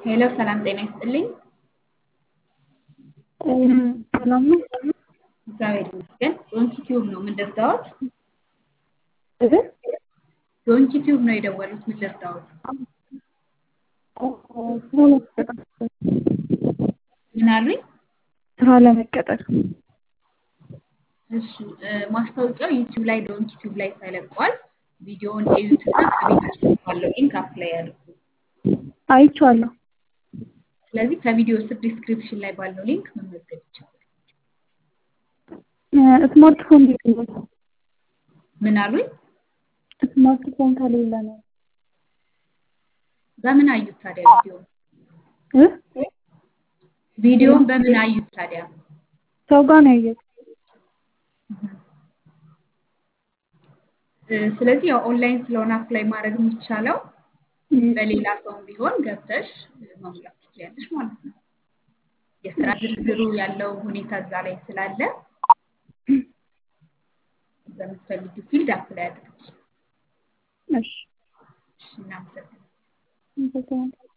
ሄሎ ሰላም ጤና ይስጥልኝ። ሰላም ነው? እግዚአብሔር ይመስገን። ዶንኪ ቲዩብ ነው ምን ልርዳዎት? እህ ዶንኪ ቲዩብ ነው የደወሉት ምን ልርዳዎት? ስራ ለመቀጠር ምን አሉኝ? ስራ ለመቀጠር እሺ እ፣ ማስታወቂያው ዩቲዩብ ላይ ዶንኪ ቲዩብ ላይ ተለቋል። ቪዲዮውን እዩትና ከቤት ውስጥ ባለው ሊንክ አፕላይ ያድርጉ። አይቼዋለሁ። ስለዚህ ከቪዲዮ ስር ዲስክሪፕሽን ላይ ባለው ሊንክ መመዝገብ ይቻላል። ስማርትፎን እንዴት ነው? ምን አሉኝ? ስማርትፎን ከሌለ ነው በምን አዩት ታዲያ ቪዲዮ እ ቪዲዮውን በምን አዩት ታዲያ? ሰው ጋር ነው ያየሁት። እ፣ ስለዚህ ያው ኦንላይን ስለሆነ አፕላይ ማድረግ የሚቻለው እም፣ በሌላ ሰውም ቢሆን ገብተሽ እ፣ መሙላት ትችያለሽ ማለት ነው። የስራ ዝርዝሩ ያለው ሁኔታ እዛ ላይ ስላለ በምትፈልጊው ፊልድ አፕላይ አድርጊ። እሺ እሺ፣ እናመሰግናለን። አመሰግናለሁ።